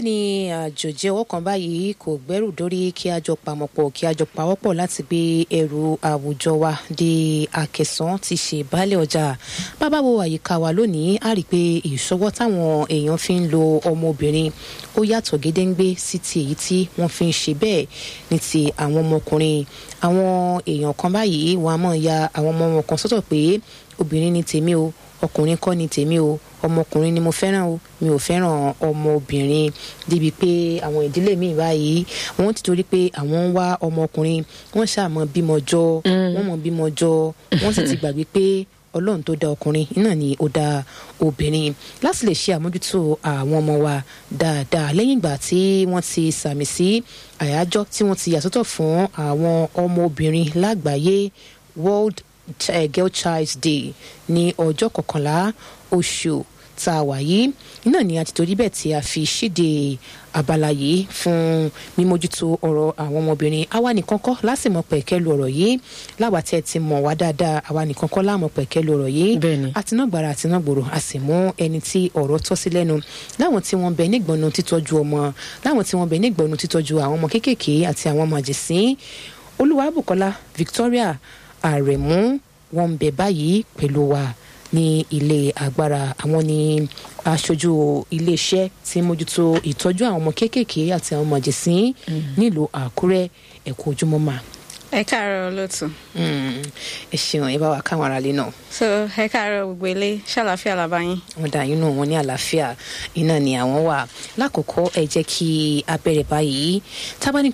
ni àjòjì ọwọ́ kan báyìí kò gbẹ́rù dórí kí a jọ pamọ́pọ̀ kí a jọ pawọ́pọ̀ láti gbé ẹrù àwùjọ wa dé àkẹsàn ti ṣe baálé ọjà bàbá wo àyíká wa lónìí a rí i pé ìṣọwọ́ táwọn èèyàn fi ń lo ọmọbìnrin ó yàtọ̀ gédéǹgbé sí ti èyí tí wọ́n fi ń ṣe bẹ́ẹ̀ ní ti àwọn ọmọkùnrin àwọn èèyàn kan báyìí wọn a máa ya àwọn ọmọ wọn kan sọ́tọ̀ pé obìnrin ni tèmi o ọkùnrin kọ́ ni tèmi o ọmọkùnrin ni mo fẹ́ràn o mi ò fẹ́ràn ọmọbìnrin débi pé àwọn ìdílé mi báyìí wọ́n ti torí pé àwọn ń wá ọmọkùnrin wọ́n ṣàmọ́ bímọ jọ wọ́n mọ̀ bímọ jọ wọ́n sì ti gbàgbé pé ọlọ́run tó dá ọkùnrin iná ni ó dá obìnrin láti lè ṣe àmójútó àwọn ọmọ wa dáadáa lẹ́yìn ìgbà tí wọ́n ti sàmì sí àyájọ́ tí wọ́n ti yàsọ́tọ̀ fún àwọn ọmọbìnrin lágbàáyé world girl child's day ní ọjọ́ kọkànlá oṣù tá a wà yìí iná ni a ti torí bẹ́ẹ̀ tí a fi ṣíde abala yìí fún mímójútó ọ̀rọ̀ àwọn ọmọbìnrin àwa nìkan kọ́ lásìmọ̀ pẹ̀kẹ́lu ọ̀rọ̀ yìí láwa tẹ́ ti mọ̀ wá dáadáa àwa nìkan kọ́ láàmọ̀ pẹ̀kẹ́lu ọ̀rọ̀ yìí Bẹ́ẹ̀ni. àtinágbára àtinágbòrò a sì mú ẹni tí ọ̀rọ̀ tọ́ sí lẹ́nu láwọn tí wọ́n bẹ nígbọ̀nù títọ́jú ọmọ láwọn tí wọ́n bẹ nígbọ̀nù títọ́jú àwọn ọmọ kéékèèké àti àwọn ọmọ àjèsín olúwàbùkọ́lá victoria àrẹ̀mú wọn ń bẹ báyìí pẹ̀lú wa ní ilé agbára àwọn ní aṣojú iléeṣẹ́ tí ń mójútó ìtọ́jú àwọn ọmọ kéékèèké àti àwọn ọmọ àjèsín nílùú àkúrẹ́ ẹ̀kọ́ ojúmọ́ mà. ẹ káàárọ̀ olóòtú Mm, ẹ ṣeun ẹ bá wa káwọn aráalé náà so ẹ káàárọ̀ gbogbo ilé ṣàlàfíà làbá yín. wọn dá inú wọn ní àlàáfíà iná ni àwọn wà lákòókò ẹ jẹ́ kí a bẹ̀rẹ̀ báyìí tábà ní